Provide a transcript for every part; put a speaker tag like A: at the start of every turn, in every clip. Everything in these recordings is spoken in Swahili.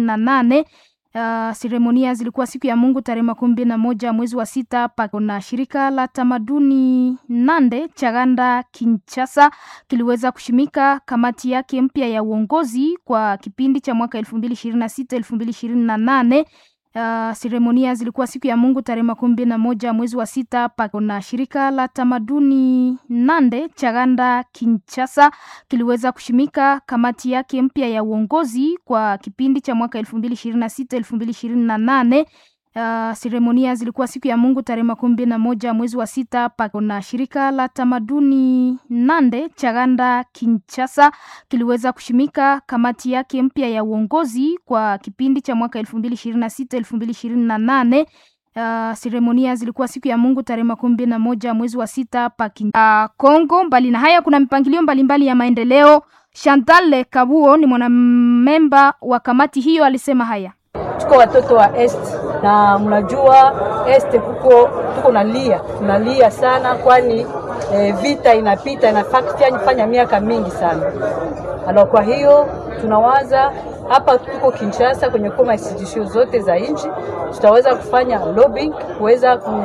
A: na nane. Uh, seremonia zilikuwa siku ya Mungu tarehe makumi mbili na moja mwezi wa sita pako na shirika la tamaduni Nande Chaganda Kinshasa kiliweza kushimika kamati yake mpya ya uongozi kwa kipindi cha mwaka elfu mbili ishirini na sita elfu mbili ishirini na nane. Uh, seremonia zilikuwa siku ya Mungu tarehe makumi mbili na moja mwezi wa sita pako na shirika la tamaduni Nande Chaganda Kinshasa kiliweza kushimika kamati yake mpya ya uongozi kwa kipindi cha mwaka elfu mbili ishirini na sita elfu mbili ishirini na nane. Uh, seremonia zilikuwa siku ya Mungu tarehe makumi mbili na moja mwezi wa sita pako na shirika la tamaduni Nande Chaganda Kinshasa kiliweza kushimika kamati yake mpya ya uongozi kwa kipindi cha mwaka elfu mbili ishirini na sita elfu mbili ishirini na nane. Uh, seremonia zilikuwa siku ya Mungu tarehe makumi mbili na moja mwezi wa sita pa uh, Kongo. Mbali na haya, kuna mipangilio mbalimbali ya maendeleo. Chantal Kabuo ni mwanamemba wa kamati hiyo, alisema haya
B: tuko watoto wa est na mnajua est kuko tuko nalia tunalia sana, kwani e, vita inapita inafanya miaka mingi sana. Alors kwa hiyo tunawaza hapa tuko Kinshasa kwenye koma institution zote za nchi, tutaweza kufanya lobbying kuweza ku,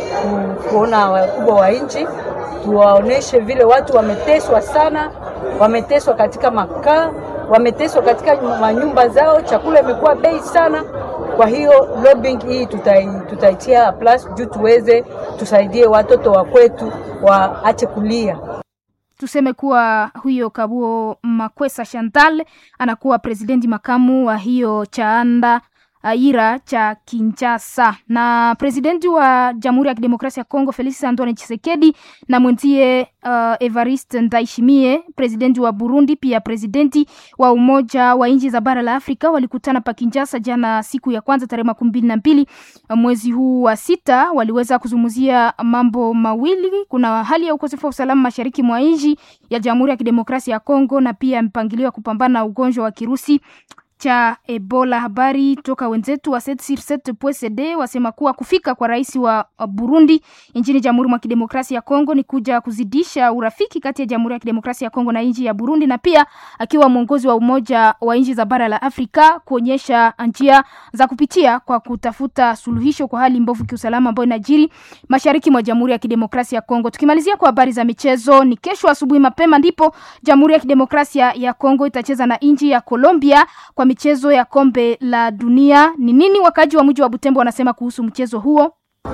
B: ku, kuona wakubwa wa nchi tuwaoneshe vile watu wameteswa sana, wameteswa katika makaa wameteswa katika manyumba zao, chakula imekuwa bei sana. Kwa hiyo lobbying hii tutaitia tutai plus juu tuweze tusaidie watoto wa kwetu waache kulia.
A: Tuseme kuwa huyo Kabuo Makwesa Chantal anakuwa presidenti makamu wa hiyo chaanda aira cha Kinshasa na presidenti wa Jamhuri ya Kidemokrasia ya Kongo Felix Antoine Tshisekedi na mwenzie uh, Evariste Ndayishimiye presidenti wa Burundi pia presidenti wa Umoja wa nchi za bara la Afrika walikutana pa Kinshasa jana siku ya kwanza tarehe makumi mbili na mbili mwezi huu wa sita. Waliweza kuzungumzia mambo mawili, kuna hali ya ukosefu wa usalama mashariki mwa nchi ya Jamhuri ya Kidemokrasia ya Kongo na pia mpangilio wa kupambana na ugonjwa wa kirusi cha Ebola. Habari toka wenzetu wa 7sur7.cd wasema kuwa kufika kwa rais wa Burundi nchini Jamhuri mwa Kidemokrasia ya Kongo ni kuja kuzidisha urafiki kati ya Jamhuri ya Kidemokrasia ya Kongo na nchi ya Burundi, na pia akiwa mwongozi wa Umoja wa nchi za bara la Afrika kuonyesha njia za kupitia kwa kutafuta suluhisho kwa hali mbovu kiusalama ambayo inajiri mashariki mwa Jamhuri ya Kidemokrasia ya Kongo. Tukimalizia kwa habari za michezo, ni kesho asubuhi mapema ndipo Jamhuri ya Kidemokrasia ya Kongo itacheza na nchi ya Colombia kwa michezo ya kombe la dunia. Ni nini wakaji wa mji wa Butembo wanasema kuhusu mchezo huo?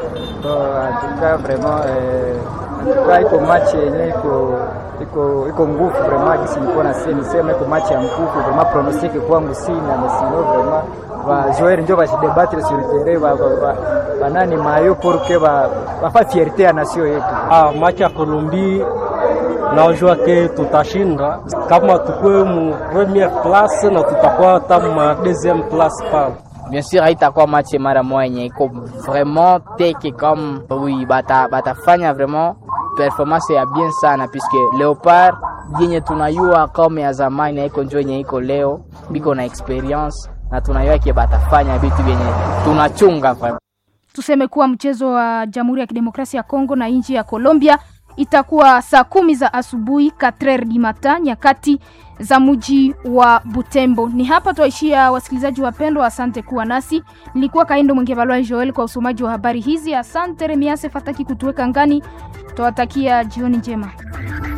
C: Atuka vraiment eh, iko machi yenye iko iko iko nguvu vraiment, gisi nilikuwa nisema iko machi ya nguvu vraiment, pronostic kwangu sina na sino vraiment va jouer ndio va se débattre sur le terrain va va banani mayo pour que va va fa fierté ya nation yetu.
D: Ah, machi ya Colombie najua ke tutashinda kama tukue mu premiere place na tutakuwa hata ma deuxième place pale.
E: Bien sûr haitakuwa match mara moja yenye iko vraiment teke comme oui, bata batafanya vraiment performance ya bien sana puisque Leopard yenye tunayua kama ya zamani haiko njo yenye iko leo, biko na experience na tunayua ke batafanya vitu vyenye tunachunga vraiment.
A: Tuseme kuwa mchezo wa Jamhuri ya Kidemokrasia ya Kongo na nchi ya Colombia itakuwa saa kumi za asubuhi 4 di mata nyakati za mji wa Butembo. Ni hapa twaishia, wasikilizaji wapendwa, asante kuwa nasi. Nilikuwa Kaindo Mwengevalwa Joel kwa usomaji wa habari hizi. Asante Remiase Fataki kutuweka ngani, twawatakia jioni njema.